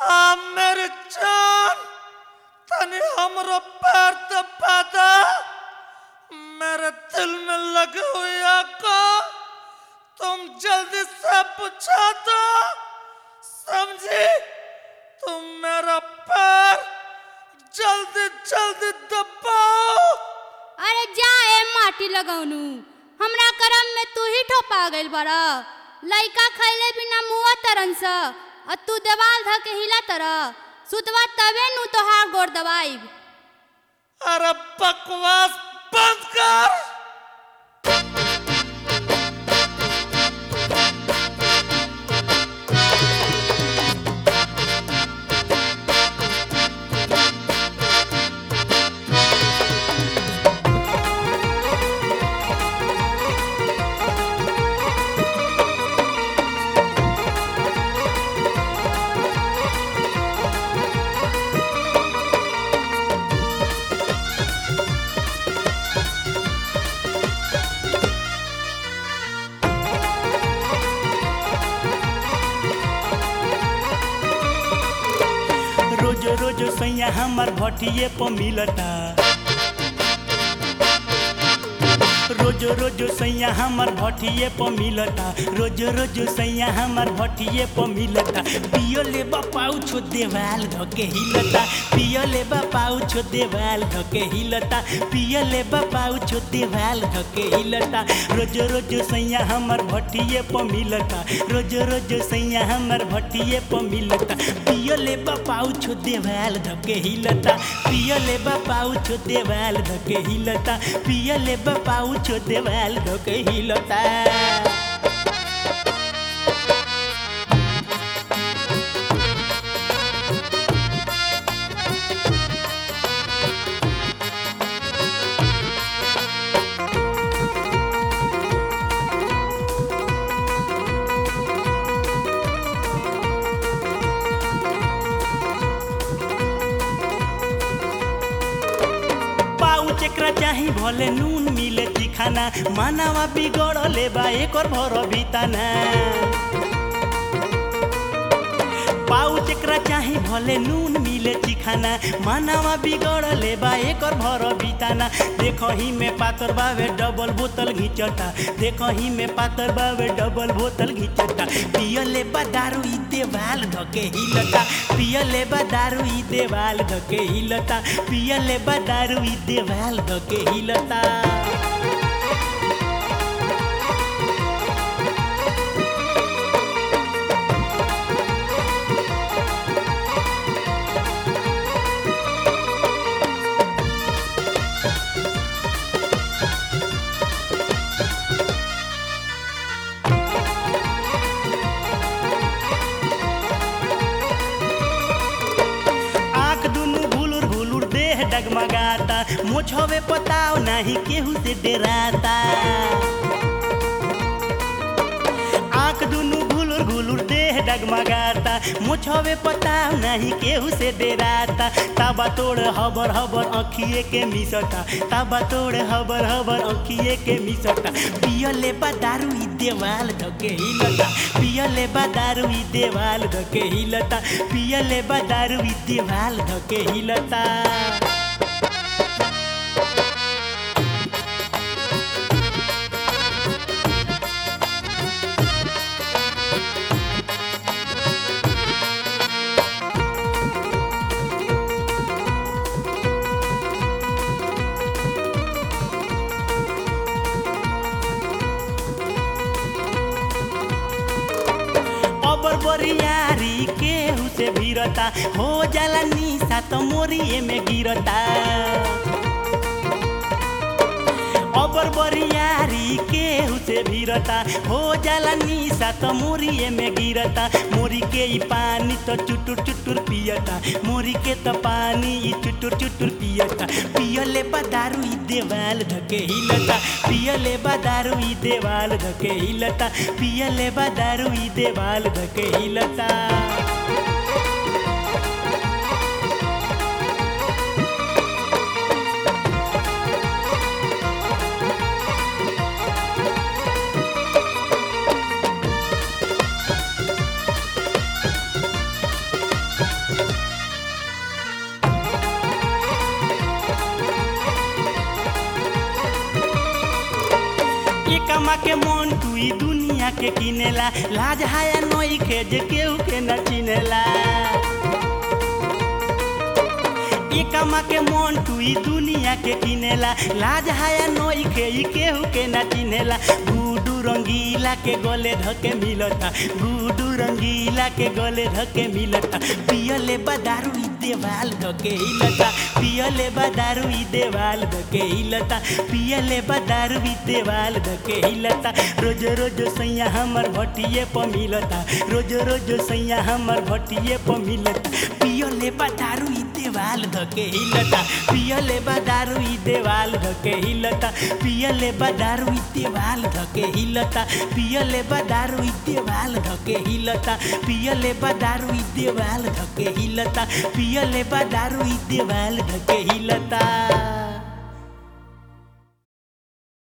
आ मेरे जान तनी हमरो पैर तो पैदा मेरे दिल में लगी हुई आको तुम जल्दी से पूछा दो समझी तुम मेरा पैर जल्दी जल्दी दबाओ अरे जा ए माटी लगौनु हमरा करम में तू ही ठोपा गइल बड़ा लइका खैले बिना मुआ तरन स और तू देवाल ध के हिला तर सुतवा तबे नु तोहार गोड़ दबाइब अरे बकवास बंद कर रोज रोज सैया हमर भटिए पर मिलता रोज रोज सैया हमर भटिए पर मिलता रोज रोज सैया हमर भटिए पर मिलता पियो ले पाऊ छो देवाल धके हिलता पियो ले पाऊ छो देवाल धके हिलता पियो ले पाऊ छो देवाल धके हिलता रोज रोज सैया हमर भटिए पर मिलता रोज रोज सैया हमर भटिए पर मिलता पियो ले पाऊ छो देवाल धके हिलता पियो ले पाऊ छो देवाल धके हिलता पियो ले पाऊ छो देवाल धके हिलता पाउच एकरा चाही भले नून मिले चिखाना मानवा बिगड़ले बा एकर भर बिताना पाउच एकरा चाही भले नून मिले चिखाना मानवा बिगड़ले बा एकर भर बिताना देखही में पातर बावे डबल बोतल घिंचता देखही में पातर बावे डबल बोतल घिंचता पियले बा दारू ई देवाल धके हिलता पियले बा दारू ई देवाल धके हिलता पियले बा दारू ई देवाल धके हिलता आँख दुनु भुलुर भुलुर देह डगमगाता मुझवे पताव नहीं केहू से डराता आँख दुनु घुलुर घुलुर देह डगमगाता मुझवे पताव नहीं केहू से डराता ताबा तोड़ हबर हबर अखिए के मिसता ताबा तोड़ हबर हबर अखिए के मिसता पियले बा दारू ई देवाल धके हिलता पियले बा दारू ई देवाल धके हिलता पियले बा दारू ई देवाल धके हिलता अबर बरियारी केहू से भिरता हो जाला निशा त मोरिए में गिरता अबर बरियारी केहू से भिरता हो जाला निशा त मोरिए में गिरता मोरी के ई पानी त चुटुर चुटुर पियता मोरी के त पानी ई चुटुर चुटुर पियता पियले बा दारू ई देवाल धके हिलता पियले बा दारू ई देवाल धके हिलता पियले बा दारू ई देवाल धके हिलता कमा के मन तू ई दुनिया के किनेला लाज हाया नई के जे केहू के न चिनेला ये कमा के मन तू ई दुनिया के किनेला लाज हाया नई के ई केहू के न चिनेला गुडू रंगीला के गले धके मिलता गुडू रंगीला के गले धके मिलता पियले बदारू ई देवाल धके हिलता पियले बदारू ई देवाल धके हिलता पियले बदारू ई देवाल धके हिलता रोज रोज सैया हमर भटिए प मिलता रोज रोज सैया हमर भटिए प मिलता पियले बदारू ई देवाल धके हिलता पियले बदारू ई देवाल धके हिलता पियले बदारू ई देवाल धके हिलता पियले बदारू ई देवाल धके हिलता पियले बदारू ई देवाल धके हिलता पियले बदारू ई देवाल धके हिलता